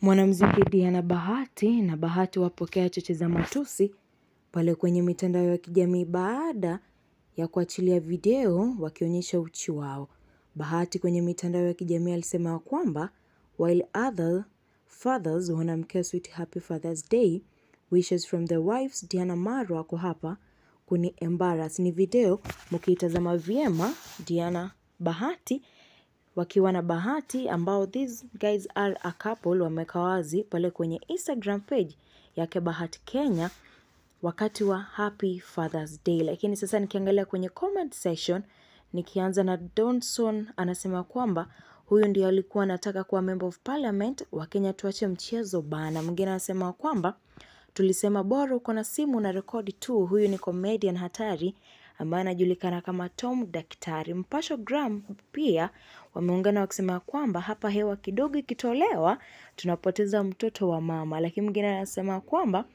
Mwanamuziki Diana Bahati na Bahati wapokea cheche za matusi pale kwenye mitandao ya kijamii baada ya kuachilia video wakionyesha uchi wao. Bahati kwenye mitandao ya kijamii alisema ya kwamba while other fathers wanamkea sweet happy Father's Day wishes from the wives Diana Marwa ako hapa kuni embarrass. Ni video mkiitazama vyema Diana Bahati wakiwa na Bahati ambao these guys are a couple wameweka wazi pale kwenye Instagram page yake Bahati Kenya wakati wa Happy Father's Day. Lakini sasa nikiangalia kwenye comment section nikianza na Donson anasema kwamba huyu ndio alikuwa anataka kuwa member of parliament wa Kenya, tuache mchezo bana. Mwingine anasema kwamba tulisema bora uko na simu na rekodi tu. Huyu ni comedian hatari ambaye anajulikana kama Tom Daktari. Mpasho Gram pia wameungana wakisema kwamba hapa hewa kidogo ikitolewa tunapoteza mtoto wa mama. Lakini mwingine anasema kwamba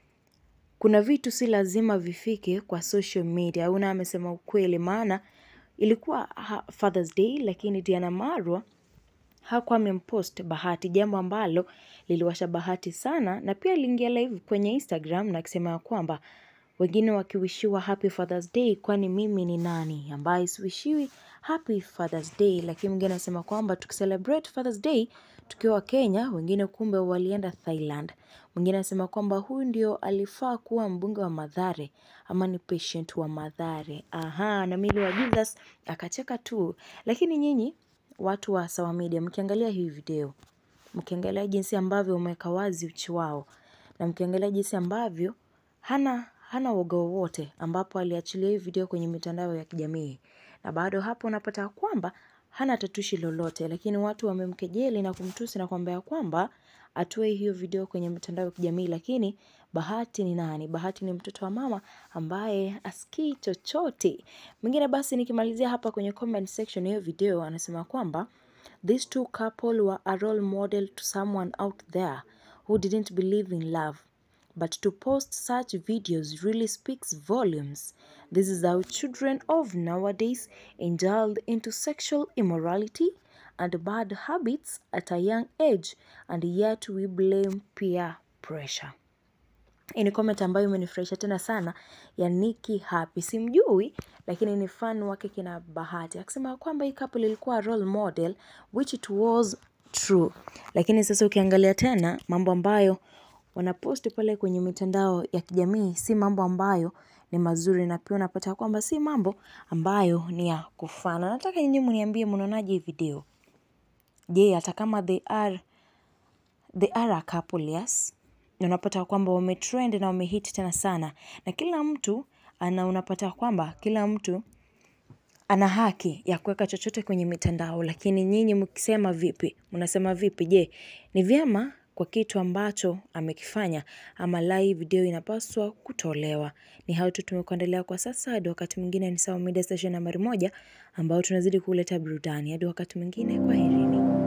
kuna vitu si lazima vifike kwa social media. Una amesema ukweli, maana ilikuwa ha- Father's Day, lakini Diana Marwa hakuwa amempost Bahati, jambo ambalo liliwasha Bahati sana, na pia aliingia live kwenye Instagram na akisema ya kwamba wengine wakiwishiwa happy Father's Day, kwani mimi ni nani ambaye siwishiwi happy Father's Day? Lakini mwingine anasema kwamba tukicelebrate Father's Day tukiwa Kenya, wengine kumbe walienda Thailand. Mwingine anasema kwamba huyu ndio alifaa kuwa mbunge wa Mathare ama ni patient wa Mathare. Aha, na Milly wa Jesus akacheka tu. Lakini nyinyi watu wa Sawa Media mkiangalia hii video, mkiangalia jinsi ambavyo umeweka wazi uchi wao na mkiangalia jinsi ambavyo hana hana woga wowote, ambapo aliachilia hii video kwenye mitandao ya kijamii, na bado hapo unapata kwamba hana tatushi lolote, lakini watu wamemkejeli na kumtusi na kuambia kwamba atoe hiyo video kwenye mitandao ya kijamii. Lakini Bahati ni nani? Bahati ni mtoto wa mama ambaye asikii chochote. Mwingine basi, nikimalizia hapa kwenye comment section hiyo video, anasema kwamba these two couple were a role model to someone out there who didn't believe in love but to post such videos really speaks volumes. This is how children of nowadays indulge into sexual immorality and bad habits at a young age, and yet we blame peer pressure. Hii ni comment ambayo imenifurahisha tena sana ya Nikki Happy. Simjui lakini ni fan wake kina Bahati. Akisema kwamba hii couple ilikuwa role model which it was true. Lakini sasa ukiangalia tena mambo ambayo wanaposti pale kwenye mitandao ya kijamii si mambo ambayo ni mazuri, na pia unapata kwamba si mambo ambayo ni ya kufana. Nataka nyinyi mniambie mnaonaje hii video. Je, hata kama they are they are a couple yes, na unapata kwamba wametrend na wamehit tena sana, na kila mtu ana, unapata kwamba kila mtu ana haki ya kuweka chochote kwenye mitandao, lakini nyinyi mkisema vipi? Mnasema vipi? Je, ni vyema kwa kitu ambacho amekifanya ama live video inapaswa kutolewa? Ni hayo tu tumekuandalia kwa sasa. Hadi wakati mwingine, ni Sawa Media Station nambari moja ambao tunazidi kuleta burudani. Hadi wakati mwingine, kwaherini.